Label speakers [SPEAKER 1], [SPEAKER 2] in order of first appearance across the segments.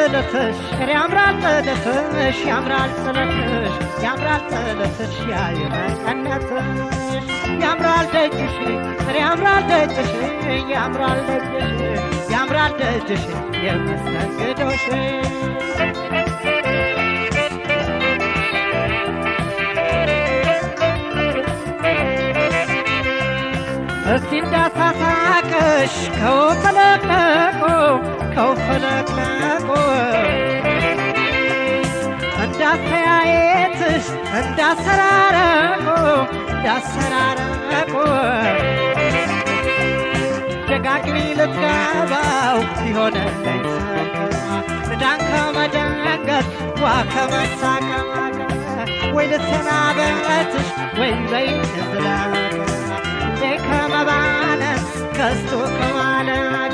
[SPEAKER 1] ጥለትሽ ያምራል ጥለትሽ ያምራል ጥለትሽ ያምራል ጥለትሽ ያየመቀነትሽ ያምራል ደጅሽ ያምራል ደጅሽ ያምራል ደጅሽ ያምራል ደጅሽ የመስተንግዶሽ እስቲ እንዳሳሳቅሽ ከውፈለቅለቆ ከውፈለቅለቆ እንዳስተያየትሽ እንዳሰራረቆ እንዳሰራረቆ ደጋግሚ ልትገባው ቢሆነለኝ ዕዳን ከመደንገጥ ዋ ከመሳቀቅ ወይ ልትሰናበትሽ ወይ በይ እዝለቅ እንዴ ከመባነን ከስቶ ከማለቅ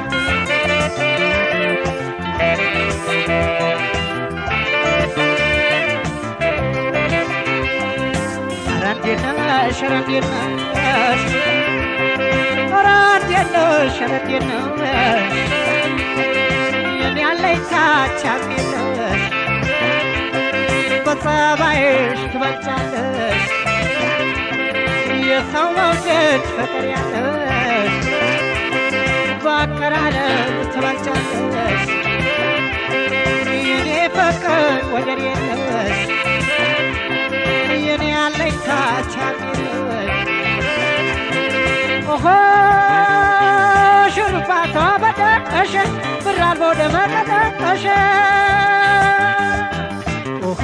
[SPEAKER 1] ኧረ እንዴት ነሽ ኧረ እንዴት ነሽ ኧረ እንዴት ነሽ ኧረ እንዴት ነሽ የኔ አለኝታች አሜለሽ በጸባይሽ ትበልጫለሽ የሰው መውደድ ፍቅር ያለሽ በአቀራረብ ትበልጫለሽ የኔ ፍቅር ወደር የለሽ የኔ አለኝታ ቻለሽ ኦሆ ሽሩባቷ በደቀሽ ብር አልቦ ደመቀደቀሽ ኦሆ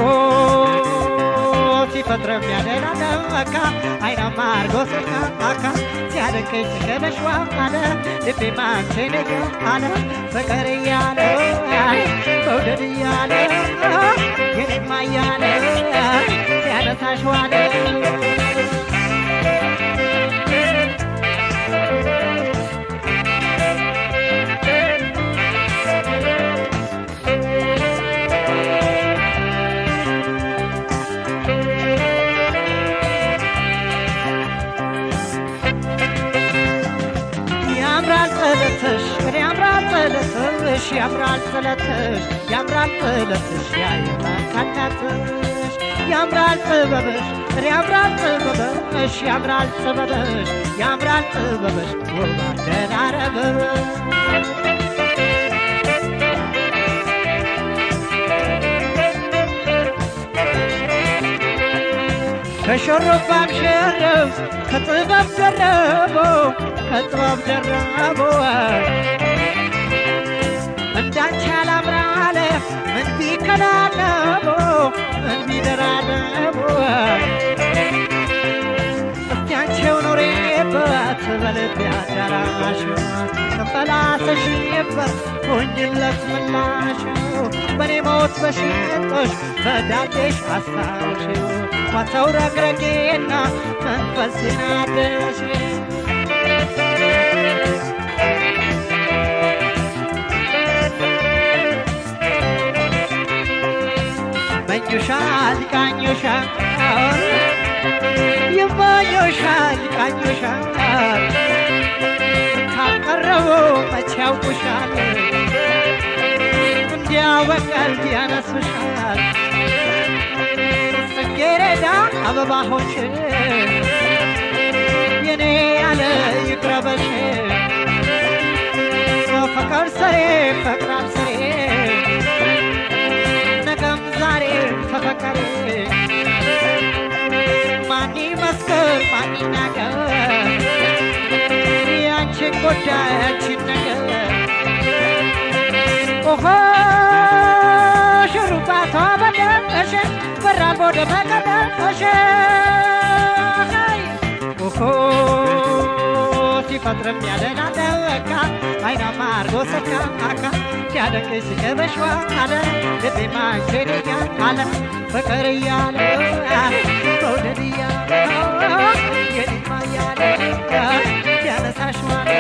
[SPEAKER 1] ሲፈጥረም ያደላደመካ አይናማ አርጎ ስናካ ሲያደንቀኝ ትገለሽዋ አለ ልቤ ማንቼን አለ ፍቅር እያለ መውደድ እያለ የኔማ እያለ ሲያነሳሽ ዋለ ያምራል ጥለትሽ ያምራል ጥለትሽ ያምራል ጥለትሽ ያምራል ጥለትሽ ያየመቀነትሽ ያምራል ጥበብሽ ያምራል ጥበብሽ ያምራል ጥበብሽ ያምራል ጥበብሽ ውብ አደራረብሽ ከሽሩባም ሽርብ ከጥበብ ደረቦ ከጥበብ ደረቦ እንዳንቺ አላምራለ ምን ቢከላለቦ ምን ቢደራረቦ እስቲ አንቺው ኑሬበት በልቤ አዳራሽ ተንፈላሰሽበት ሆኝለት ምላሽ በኔ ሞት በሽጦሽ በዳዴሽ አስታውሽ ዋተው ረግረጌና መንፈስ ናደሽ ይመኙሻል ይቃኙሻል ይመኙሻል ይቃኙሻል ካቀረቡ መቼ ያውቁሻል እንዲያው በቀልድ ያነሱሻል ጽጌረዳ አበባሆች የኔ ያለ ይቅረበሽ ፍቅር ሰሬ ፈቅራል ሰሬ ነገም ዛሬ ተፈቀሬ ማን ይመስክር ማን ይናገር ያንቺን ጉዳይ ያንቺን ነገር ኦሆ ሽሩባቷ በደቀሽ በራል ቦደ በቀደቀሽ ኦሆ ሲፈጥርም ያደናደወካ አይናማ አርጎ ሰካ አካ ሲያደንቅሽ ሲገበሽዋ አለ ልቤ ማንቼንኛ አለ ፍቅር እያለ መውደድ እያለ የኔማ እያለ ሲያነሳሽ ዋለ